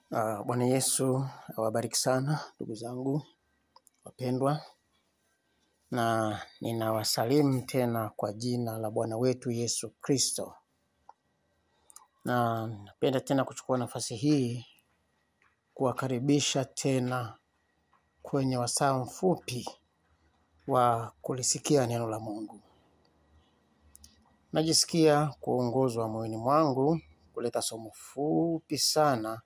Uh, Bwana Yesu awabariki sana ndugu zangu wapendwa, na ninawasalimu tena kwa jina la Bwana wetu Yesu Kristo, na napenda tena kuchukua nafasi hii kuwakaribisha tena kwenye wasaa mfupi wa kulisikia neno la Mungu. Najisikia kuongozwa moyoni mwangu kuleta somo fupi sana,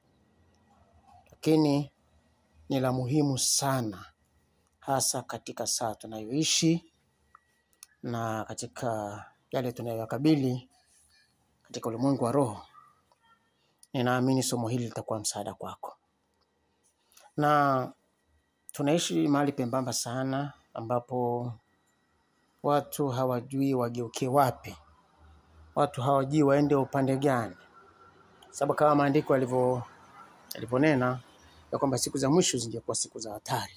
lakini ni la muhimu sana, hasa katika saa tunayoishi na katika yale tunayoyakabili katika ulimwengu wa roho. Ninaamini somo hili litakuwa msaada kwako, na tunaishi mahali pembamba sana ambapo watu hawajui wageukie wapi, watu hawajui waende upande gani, sababu kama maandiko yalivyo yalivyonena ya kwamba siku za mwisho zingekuwa siku za hatari,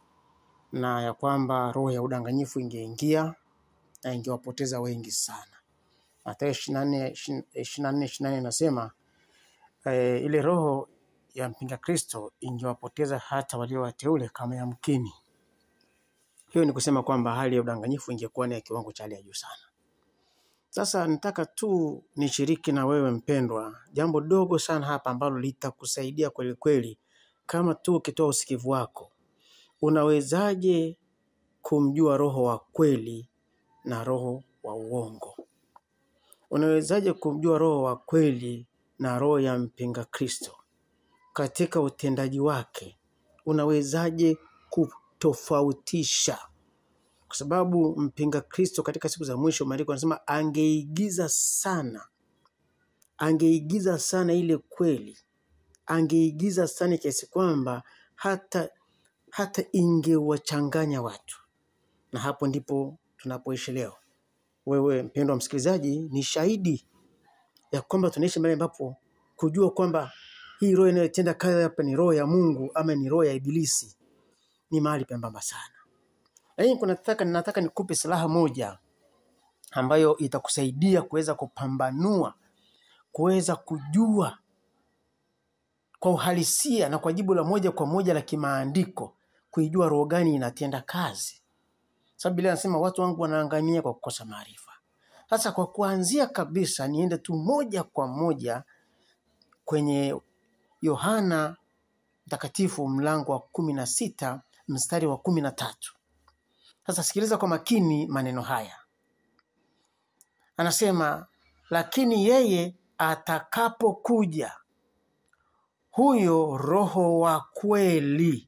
na ya kwamba roho ya udanganyifu ingeingia na ingewapoteza wengi sana. Mathayo ishirini na nne ishirini na nne ishirini na nne inasema eh, ile roho ya mpinga Kristo ingewapoteza hata walio wateule kama yamkini. Hiyo ni kusema kwamba hali ya udanganyifu ingekuwa ni ya kiwango cha hali ya juu sana. Sasa nataka tu nishiriki na wewe mpendwa, jambo dogo sana hapa ambalo litakusaidia kweli kweli, kama tu ukitoa usikivu wako. Unawezaje kumjua roho wa kweli na roho wa uongo? Unawezaje kumjua roho wa kweli na roho ya mpinga Kristo katika utendaji wake? Unawezaje kutofautisha? Kwa sababu mpinga Kristo katika siku za mwisho, maandiko anasema angeigiza sana, angeigiza sana ile kweli, angeigiza sana kiasi kwamba hata hata ingewachanganya watu, na hapo ndipo tunapoishi leo. Wewe mpendwa msikilizaji, ni shahidi ya kwamba tunaishi mahali ambapo kujua kwamba hii roho inayotenda kazi hapa ni roho ya Mungu ama ni roho ya Ibilisi ni mahali pembamba sana. Lakini kuna nataka, nataka nikupe silaha moja ambayo itakusaidia kuweza kupambanua, kuweza kujua kwa uhalisia na kwa jibu la moja kwa moja la kimaandiko, kuijua roho gani inatenda kazi, sababu Biblia inasema watu wangu wanaangamia kwa kukosa maarifa. Sasa kwa kuanzia kabisa, niende tu moja kwa moja kwenye Yohana Mtakatifu mlango wa kumi na sita mstari wa kumi na tatu. Sasa sikiliza kwa makini maneno haya, anasema lakini yeye atakapokuja huyo Roho wa kweli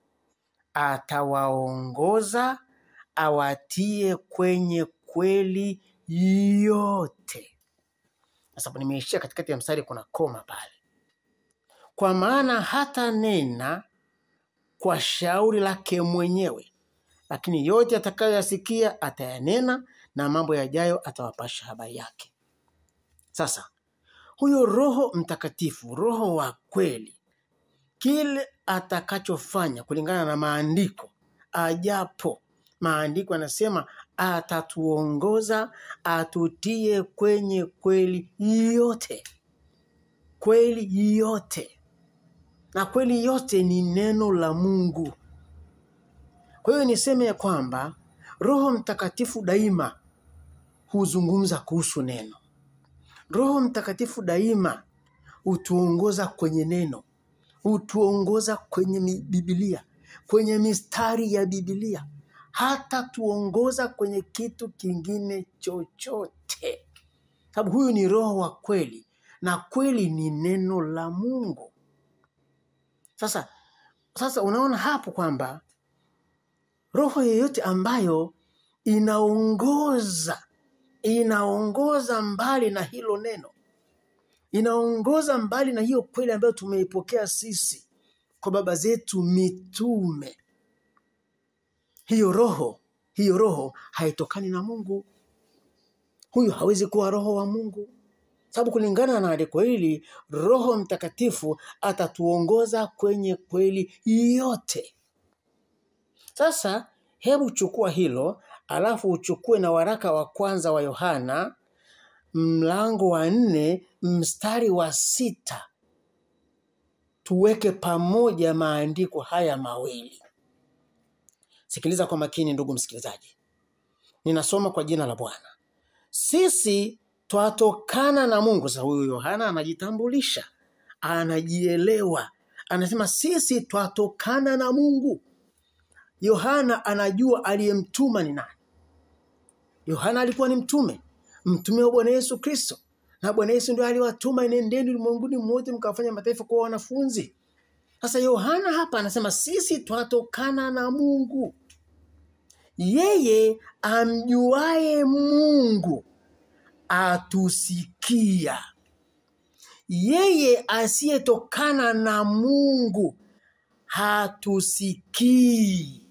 atawaongoza awatie kwenye kweli yote. Sasa nimeishia katikati ya mstari, kuna koma pale. Kwa maana hata nena kwa shauri lake mwenyewe, lakini yote atakayoyasikia atayanena, na mambo yajayo atawapasha habari yake. Sasa huyo Roho Mtakatifu, Roho wa kweli, kile atakachofanya kulingana na maandiko, ajapo maandiko anasema atatuongoza, atutie kwenye kweli yote, kweli yote, na kweli yote ni neno la Mungu. Kwa hiyo niseme ya kwamba Roho Mtakatifu daima huzungumza kuhusu neno. Roho Mtakatifu daima hutuongoza kwenye neno, hutuongoza kwenye mi- Biblia, kwenye mistari ya Biblia, hata tuongoza kwenye kitu kingine chochote, sababu huyu ni Roho wa kweli na kweli ni neno la Mungu. Sasa, sasa unaona hapo kwamba roho yoyote ambayo inaongoza inaongoza mbali na hilo neno, inaongoza mbali na hiyo kweli ambayo tumeipokea sisi kwa baba zetu mitume. Hiyo roho, hiyo roho haitokani na Mungu. Huyu hawezi kuwa roho wa Mungu, sababu kulingana na andiko hili, Roho Mtakatifu atatuongoza kwenye kweli yote. Sasa hebu chukua hilo, alafu uchukue na waraka wa kwanza wa Yohana mlango wa nne mstari wa sita tuweke pamoja maandiko haya mawili. Sikiliza kwa makini, ndugu msikilizaji, ninasoma kwa jina la Bwana. Sisi twatokana na Mungu. Sasa huyu Yohana anajitambulisha, anajielewa, anasema sisi twatokana na Mungu. Yohana anajua aliyemtuma ni nani. Yohana alikuwa ni mtume, mtume wa Bwana Yesu Kristo, na Bwana Yesu ndio aliwatuma, nendeni ulimwenguni mwote mkawafanya mataifa kuwa wanafunzi. Sasa Yohana hapa anasema sisi twatokana na Mungu. Yeye amjuaye Mungu atusikia. Yeye asiyetokana na Mungu hatusikii.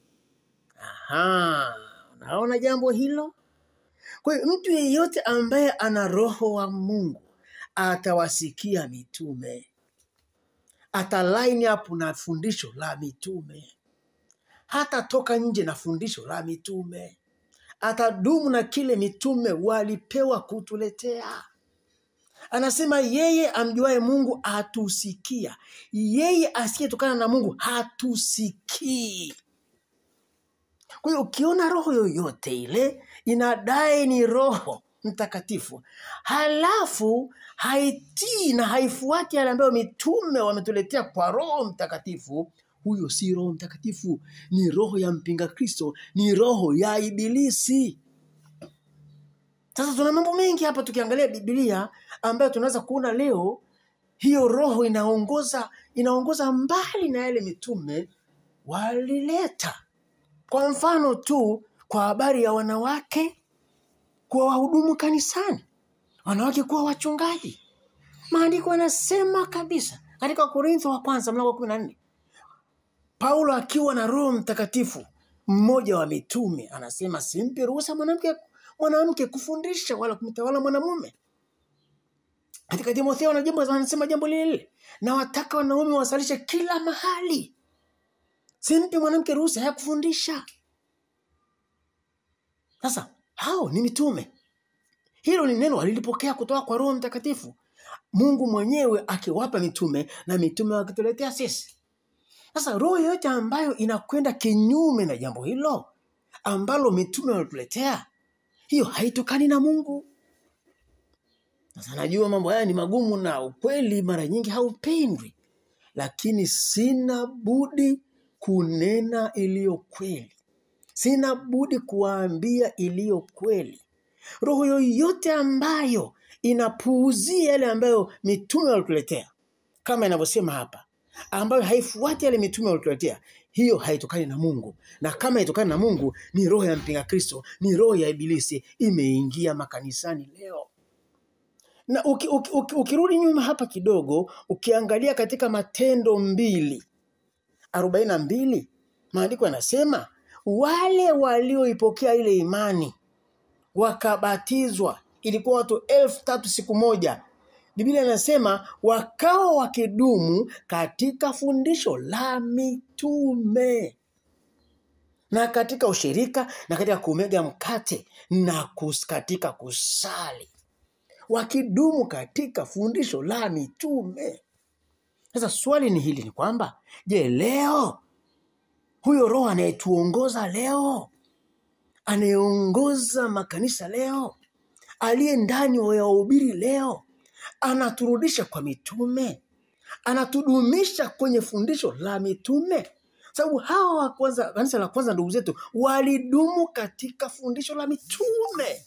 Aha, unaona jambo hilo? Kwa hiyo mtu yeyote ambaye ana roho wa Mungu atawasikia mitume, ata line up na fundisho la mitume, hatatoka nje na fundisho la mitume, atadumu na kile mitume walipewa kutuletea. Anasema yeye amjuaye Mungu hatusikia, yeye asiyetokana na Mungu hatusikii. Kwa hiyo ukiona roho yoyote ile inadai ni Roho Mtakatifu, halafu haitii na haifuati yale ambayo mitume wametuletea kwa Roho Mtakatifu, huyo si Roho Mtakatifu, ni roho ya mpinga Kristo, ni roho ya Ibilisi. Sasa tuna mambo mengi hapa tukiangalia Biblia ambayo tunaweza kuona leo hiyo roho inaongoza inaongoza mbali na yale mitume walileta. Kwa mfano tu, kwa habari ya wanawake kuwa wahudumu kanisani, wanawake kuwa wachungaji, maandiko yanasema kabisa katika Korintho wa kwanza mlango wa kumi na nne Paulo akiwa na Roho Mtakatifu, mmoja wa mitume, anasema simpi ruhusa mwanamke mwanamke kufundisha wala kumtawala mwanamume. Katika Timotheo na jambo anasema jambo lile lile, na wataka wanaume wasalishe kila mahali. Simpi mwanamke ruhusa ya kufundisha. Sasa hao ni mitume. Hilo ni neno walilipokea kutoka kwa Roho Mtakatifu, Mungu mwenyewe akiwapa mitume na mitume wakituletea sisi. Sasa roho yoyote ambayo inakwenda kinyume na jambo hilo ambalo mitume walituletea, hiyo haitokani na Mungu. Sasa najua mambo haya ni magumu na ukweli mara nyingi haupendwi, lakini sina budi kunena iliyo kweli, sina budi kuwaambia iliyo kweli. Roho yoyote ambayo inapuuzia yale ambayo mitume walituletea, kama inavyosema hapa, ambayo haifuati yale mitume walituletea, hiyo haitokani na Mungu, na kama haitokani na Mungu ni roho ya mpinga Kristo, ni roho ya Ibilisi imeingia makanisani leo na uki, uki, uki, ukirudi nyuma hapa kidogo ukiangalia katika Matendo mbili arobaini na mbili maandiko yanasema wale walioipokea ile imani wakabatizwa, ilikuwa watu elfu tatu siku moja. Biblia inasema wakawa wakidumu katika fundisho la mitume na katika ushirika na katika kumega mkate na kus, katika kusali wakidumu katika fundisho la mitume. Sasa swali ni hili, ni kwamba je, leo huyo Roho anayetuongoza leo, anayeongoza makanisa leo, aliye ndani ya wahubiri leo, anaturudisha kwa mitume, anatudumisha kwenye fundisho la mitume? Sababu hawa wa kwanza, kanisa la kwanza, ndugu zetu, walidumu katika fundisho la mitume.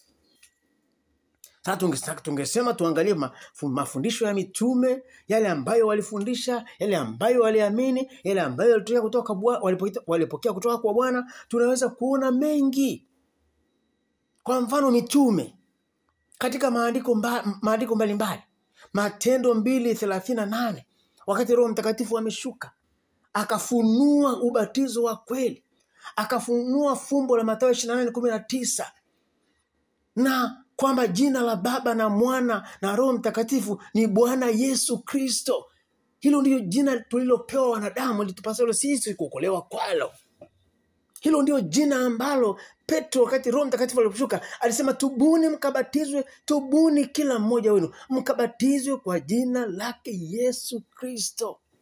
Sasa tunge- tungesema tuangalie mafu- mafundisho ya mitume, yale ambayo walifundisha, yale ambayo waliamini, yale ambayo walitokea kutoka kwa Bwa- walipokea walipokea kutoka kwa Bwana, tunaweza kuona mengi. Kwa mfano mitume katika maandiko mba, maandiko mbalimbali, Matendo mbili thelathini na nane wakati Roho Mtakatifu ameshuka akafunua ubatizo wa kweli, akafunua fumbo la Mathayo ishirini na nane kumi na tisa na kwamba jina la Baba na Mwana na Roho Mtakatifu ni Bwana Yesu Kristo. Hilo ndilo jina tulilopewa wanadamu, litupasalo sisi kuokolewa kwalo. Hilo ndio jina ambalo Petro wakati Roho Mtakatifu aliposhuka alisema, tubuni mkabatizwe, tubuni kila mmoja wenu mkabatizwe kwa jina lake Yesu Kristo.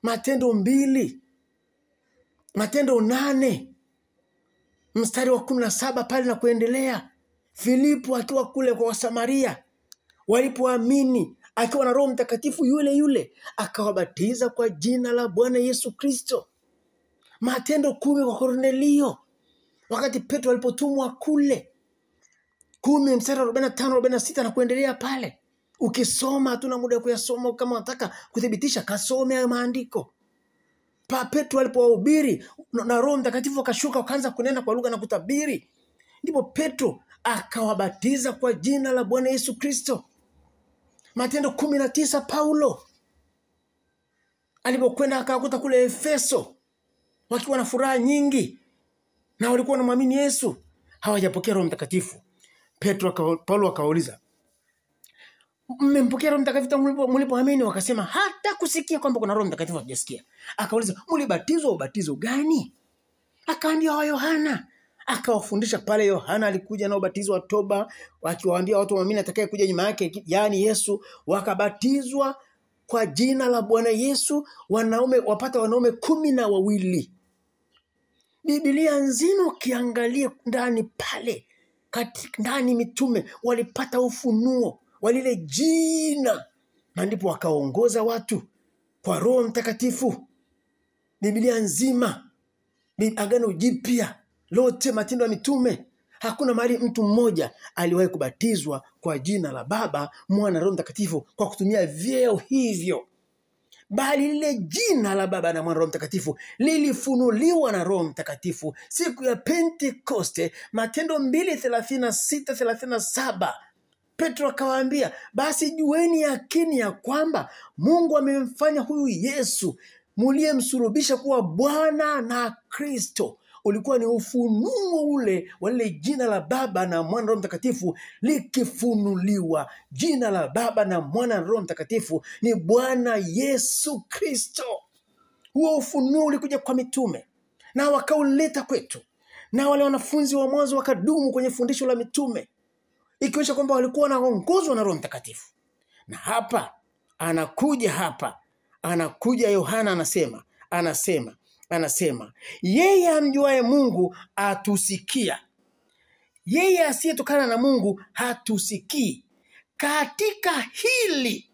Matendo mbili, Matendo nane mstari wa kumi na saba pale na kuendelea. Filipo akiwa kule kwa Wasamaria walipoamini, akiwa na Roho Mtakatifu yule yule, akawabatiza kwa jina la Bwana Yesu Kristo. Matendo kumi kwa Kornelio, wakati Petro alipotumwa kule, kumi mstari wa arobaini na tano arobaini na sita na kuendelea pale. Ukisoma hatuna muda wa kuyasoma, kama unataka kuthibitisha, kasome hayo maandiko. Pa Petro alipowahubiri na na Roho Mtakatifu akashuka, wakaanza kunena kwa lugha na kutabiri, ndipo Petro akawabatiza kwa jina la Bwana Yesu Kristo. Matendo kumi na tisa Paulo alipokwenda akawakuta kule Efeso wakiwa na furaha nyingi na walikuwa wanamwamini Yesu, hawajapokea Roho Mtakatifu. Petro aka, Paulo akawauliza, mmempokea Roho Mtakatifu tangu mlipo- mlipoamini? Wakasema hata kusikia kwamba kuna Roho Mtakatifu hatujasikia. Akauliza, mlibatizwa ubatizo gani? Akaambia wa Yohana. Akawafundisha pale. Yohana alikuja na ubatizo wa toba, akiwaambia watu waamini atakaye kuja nyuma yake, yaani Yesu. Wakabatizwa kwa jina la Bwana Yesu, wanaume wapata wanaume kumi na wawili. Biblia nzima ukiangalia ndani pale kati, ndani mitume walipata ufunuo wa lile jina, na ndipo wakaongoza watu kwa Roho Mtakatifu. Biblia nzima Bi- Agano Jipya lote, Matendo ya Mitume, hakuna mahali mtu mmoja aliwahi kubatizwa kwa jina la Baba, Mwana, Roho Mtakatifu kwa kutumia vyeo hivyo, bali lile jina la Baba na Mwana, Roho Mtakatifu lilifunuliwa na Roho Mtakatifu siku ya Pentekoste. Matendo mbili thelathini na sita thelathini na saba Petro akawaambia, basi jueni yakini ya kwamba Mungu amemfanya huyu Yesu muliyemsulubisha kuwa Bwana na Kristo. Ulikuwa ni ufunuo ule wa lile jina la Baba na Mwana Roho Mtakatifu likifunuliwa. Jina la Baba na Mwana na Roho Mtakatifu ni Bwana Yesu Kristo. Huo ufunuo ulikuja kwa mitume na wakauleta kwetu, na wale wanafunzi wa mwanzo wakadumu kwenye fundisho la mitume ikionyesha kwamba walikuwa wanaongozwa na Roho Mtakatifu. Na hapa anakuja hapa anakuja Yohana anasema anasema anasema yeye amjuaye Mungu atusikia, yeye asiyetokana na Mungu hatusikii. Katika hili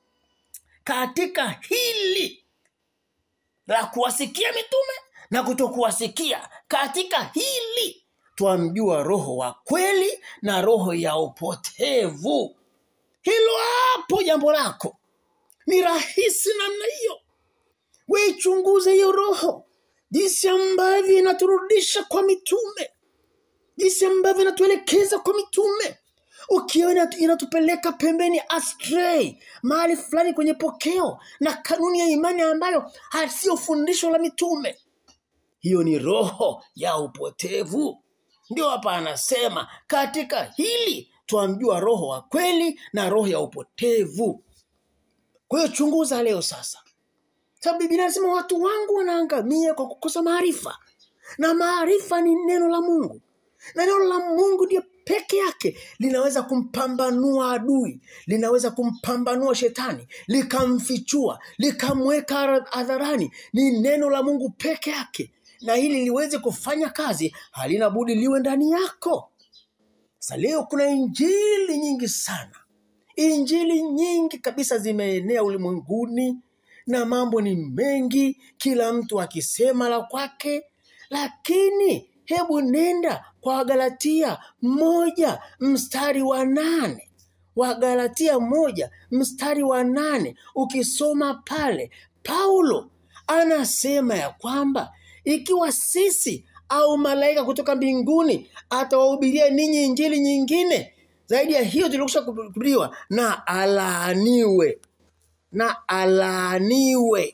katika hili la kuwasikia mitume na kutokuwasikia, katika hili twamjua roho wa kweli na roho ya upotevu. Hilo hapo jambo lako ni rahisi namna hiyo. Weichunguze hiyo roho, jinsi ambavyo inaturudisha kwa mitume, jinsi ambavyo inatuelekeza kwa mitume. Ukiona inatupeleka pembeni astray, mahali fulani kwenye pokeo na kanuni ya imani ambayo hasio fundisho la mitume, hiyo ni roho ya upotevu. Ndio hapa anasema katika hili twamjua roho wa kweli na roho ya upotevu. Kwa hiyo chunguza leo sasa, sababu Biblia inasema watu wangu wanaangamia kwa kukosa maarifa, na maarifa ni neno la Mungu, na neno la Mungu ndio peke yake linaweza kumpambanua adui, linaweza kumpambanua shetani, likamfichua, likamweka hadharani. Ni neno la Mungu peke yake, na ili liweze kufanya kazi halina budi liwe ndani yako. Sasa leo kuna injili nyingi sana, injili nyingi kabisa zimeenea ulimwenguni na mambo ni mengi, kila mtu akisema la kwake, lakini hebu nenda kwa Wagalatia moja mstari wa nane Wagalatia moja mstari wa nane ukisoma pale, Paulo anasema ya kwamba ikiwa sisi au malaika kutoka mbinguni atawahubiria ninyi injili nyingine zaidi ya hiyo tulikusha kuhubiriwa, na alaaniwe, na alaaniwe.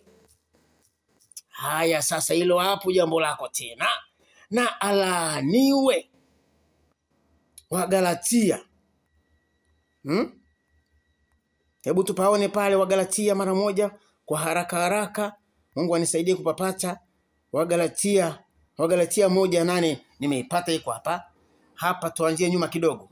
Haya, sasa hilo hapo jambo lako tena, na alaaniwe. Wagalatia hmm? Hebu tupaone pale Wagalatia mara moja kwa haraka haraka. Mungu anisaidie kupapata Wagalatia, Wagalatia moja nane nimeipata iko hapa hapa. Tuanzie nyuma kidogo,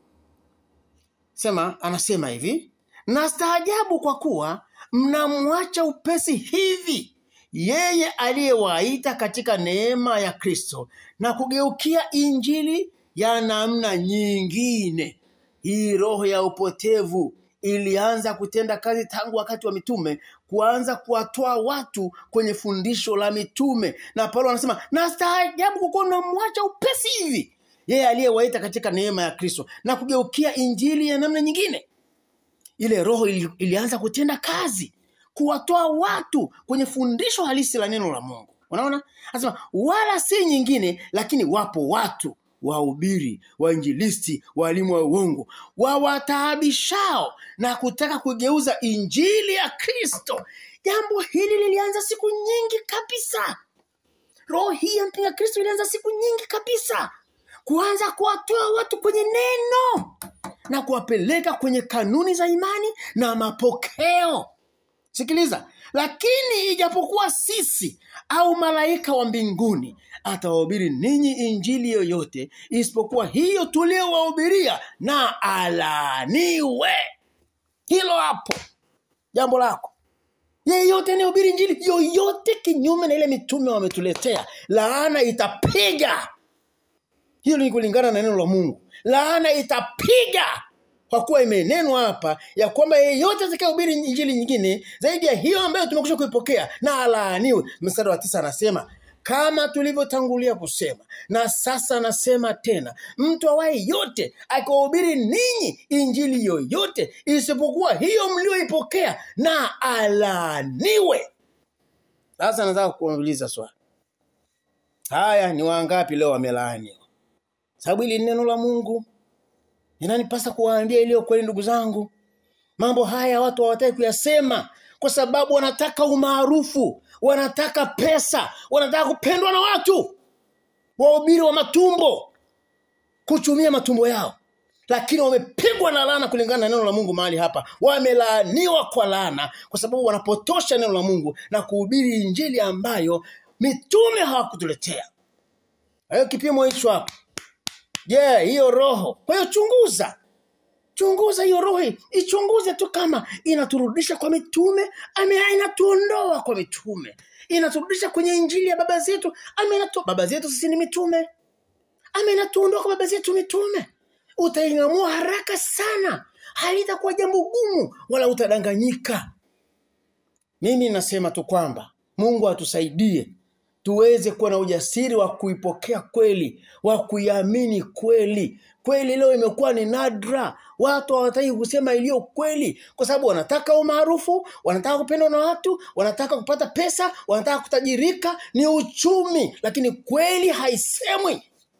sema anasema hivi, na staajabu kwa kuwa mnamwacha upesi hivi yeye aliyewaita katika neema ya Kristo na kugeukia injili ya namna nyingine. Hii roho ya upotevu ilianza kutenda kazi tangu wakati wa mitume, kuanza kuwatoa watu kwenye fundisho la mitume. Na Paulo anasema nastaajabu kukuwa unamwacha upesi hivi yeye aliyewaita katika neema ya Kristo na kugeukia injili ya namna nyingine. Ile roho ili, ilianza kutenda kazi kuwatoa watu kwenye fundisho halisi la neno la Mungu. Unaona, anasema wala si nyingine, lakini wapo watu wahubiri, wainjilisti, walimu wa uongo, wawataabishao na kutaka kugeuza injili ya Kristo. Jambo hili lilianza siku nyingi kabisa. Roho hii ya mpinga Kristo ilianza siku nyingi kabisa, kuanza kuwatoa watu kwenye neno na kuwapeleka kwenye kanuni za imani na mapokeo. Sikiliza, lakini ijapokuwa sisi au malaika wa mbinguni atawahubiri ninyi injili yoyote isipokuwa hiyo tuliyowahubiria, na alaaniwe. Hilo hapo jambo lako. Yeyote anayehubiri injili yoyote kinyume na ile mitume wametuletea, laana itapiga. Hilo ni kulingana na neno la Mungu. Laana itapiga kwa kuwa imenenwa hapa ya kwamba yeyote atakayehubiri injili nyingine zaidi ya hiyo ambayo tumekwisha kuipokea na alaaniwe. Mstari wa tisa anasema kama tulivyotangulia kusema na sasa nasema tena, mtu awaye yote akiwahubiri ninyi injili yoyote isipokuwa hiyo mlioipokea na alaaniwe. Sasa nataka kuuliza swali, haya ni wangapi leo wamelaaniwa? Sababu hili ni neno la Mungu inanipasa kuwaambia iliyo kweli, ndugu zangu. Mambo haya watu hawataki kuyasema kwa sababu wanataka umaarufu, wanataka pesa, wanataka kupendwa na watu, wahubiri wa matumbo, kuchumia matumbo yao, lakini wamepigwa na laana kulingana na neno la Mungu. Mahali hapa wamelaaniwa kwa laana, kwa sababu wanapotosha neno la Mungu na kuhubiri injili ambayo mitume hawakutuletea. Hayo kipimo hicho hapo Je, yeah, hiyo roho. Kwa hiyo chunguza, chunguza hiyo roho, ichunguze tu kama inaturudisha kwa mitume ama inatuondoa kwa mitume, inaturudisha kwenye injili ya baba zetu ama inatu... baba zetu sisi ni mitume ama inatuondoa kwa baba zetu mitume. Utaing'amua haraka sana, halitakuwa jambo gumu wala utadanganyika. Mimi nasema tu kwamba Mungu atusaidie tuweze kuwa na ujasiri wa kuipokea kweli, wa kuiamini kweli. Kweli leo imekuwa ni nadra, watu hawataki kusema iliyo kweli, kwa sababu wanataka umaarufu, wanataka kupendwa na watu, wanataka kupata pesa, wanataka kutajirika, ni uchumi, lakini kweli haisemwi.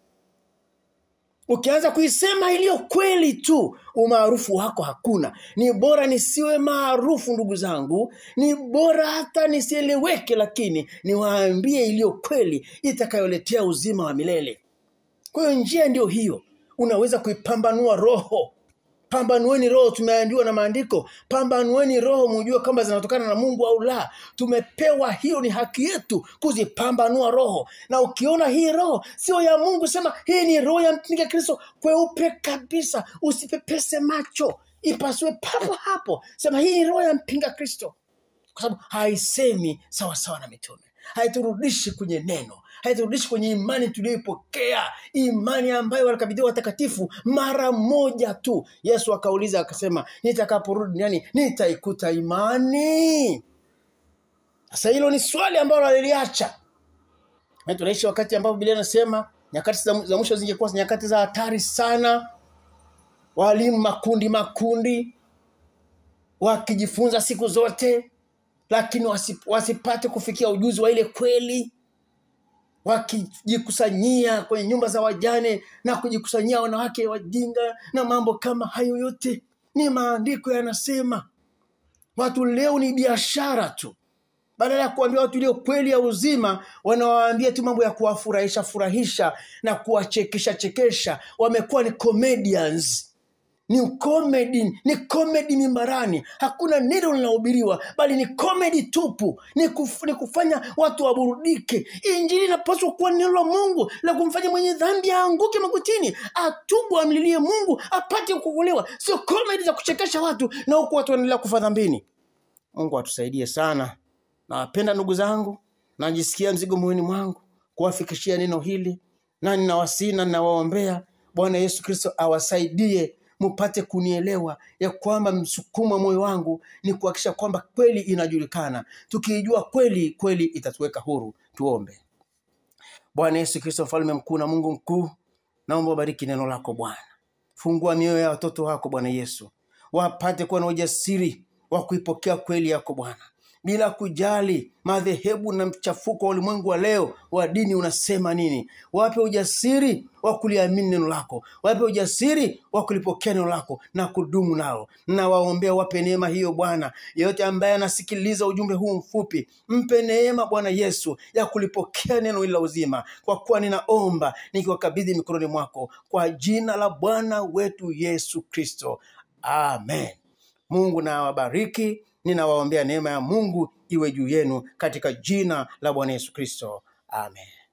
Ukianza kuisema iliyo kweli tu, umaarufu wako hakuna. Ni bora nisiwe maarufu, ndugu zangu, ni bora hata nisieleweke, lakini niwaambie iliyo kweli itakayoletea uzima wa milele. Kwa hiyo njia ndiyo hiyo, unaweza kuipambanua roho. Pambanueni roho, tumeambiwa na maandiko, pambanueni roho mujue kama zinatokana na Mungu au la. Tumepewa hiyo, ni haki yetu kuzipambanua roho, na ukiona hii roho sio ya Mungu, sema hii ni roho ya mpinga Kristo, kweupe kabisa, usipepese macho, ipasue papo hapo, sema hii ni roho ya mpinga Kristo, kwa sababu haisemi sawasawa na mitume, haiturudishi kwenye neno haiturudishi kwenye imani tuliyoipokea, imani ambayo walikabidhiwa watakatifu mara moja tu. Yesu akauliza akasema, nitakaporudi duniani nitaikuta imani? Sasa hilo ni swali ambalo aliliacha. Tunaishi wakati ambapo Biblia inasema nyakati za mwisho zingekuwa nyakati za hatari sana, walimu makundi makundi wakijifunza siku zote, lakini wasipate kufikia ujuzi wa ile kweli wakijikusanyia kwenye nyumba za wajane na kujikusanyia wanawake wajinga na mambo kama hayo yote ni maandiko yanasema. Watu leo ni biashara tu, badala ya kuambia watu iliyo kweli ya uzima, wanawaambia tu mambo ya kuwafurahisha furahisha na kuwachekesha chekesha. Wamekuwa ni comedians ni comedy, ni comedy mimbarani. Hakuna neno linahubiriwa, bali ni comedy tupu, ni, kuf, ni kufanya watu waburudike. Injili inapaswa kuwa neno la Mungu la kumfanya mwenye dhambi aanguke magotini, atubu, amlilie Mungu apate kuokolewa, sio comedy za kuchekesha watu na huku watu wanaendelea kufa dhambini. Mungu atusaidie sana. Nawapenda ndugu zangu, najisikia mzigo moyoni mwangu kuwafikishia neno hili, na ninawasihi na ninawaombea Bwana Yesu Kristo awasaidie mupate kunielewa ya kwamba msukumo wa moyo wangu ni kuhakikisha kwamba kweli inajulikana. Tukiijua kweli, kweli itatuweka huru. Tuombe. Bwana Yesu Kristo, mfalme mkuu na Mungu mkuu, naomba ubariki neno lako Bwana. Fungua mioyo ya watoto wako Bwana Yesu, wapate kuwa na ujasiri wa kuipokea kweli yako Bwana, bila kujali madhehebu na mchafuko wa ulimwengu wa leo wa dini unasema nini. Wape ujasiri wa kuliamini neno lako, wape ujasiri wa kulipokea neno lako na kudumu nalo. Na waombea, wape neema hiyo Bwana. Yeyote ambaye anasikiliza ujumbe huu mfupi, mpe neema Bwana Yesu ya kulipokea neno hili la uzima, kwa kuwa ninaomba nikiwakabidhi mikononi mwako, kwa jina la Bwana wetu Yesu Kristo, amen. Mungu na awabariki. Ninawaombea neema ya Mungu iwe juu yenu katika jina la Bwana Yesu Kristo, amen.